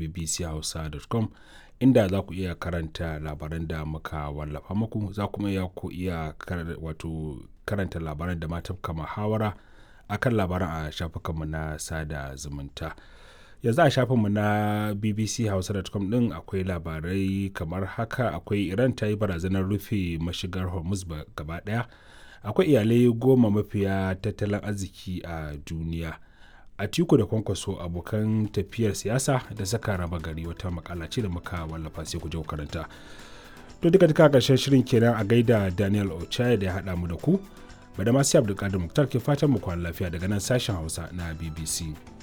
bbchausa.com inda za ku iya karanta labaran da muka wallafa muku za kuma iya ku iya wato karanta labaran da ma tafka muhawara akan labaran a shafukanmu na sada zumunta. yanzu a shafinmu na bbchausa.com din akwai labarai kamar haka akwai iran ta yi barazanar rufe mashigar hormuz gaba daya akwai iyalai goma mafiya tattalin arziki a duniya a tiku da kwankwaso abokan tafiyar siyasa da saka raba gari wata makala ce da muka wallafa sai ku je karanta to duka duka karshen shirin kenan a gaida daniel ochaya da ya haɗa mu da ku bada masu abdulkadir muktar ke fatan mu kwana lafiya daga nan sashen hausa na bbc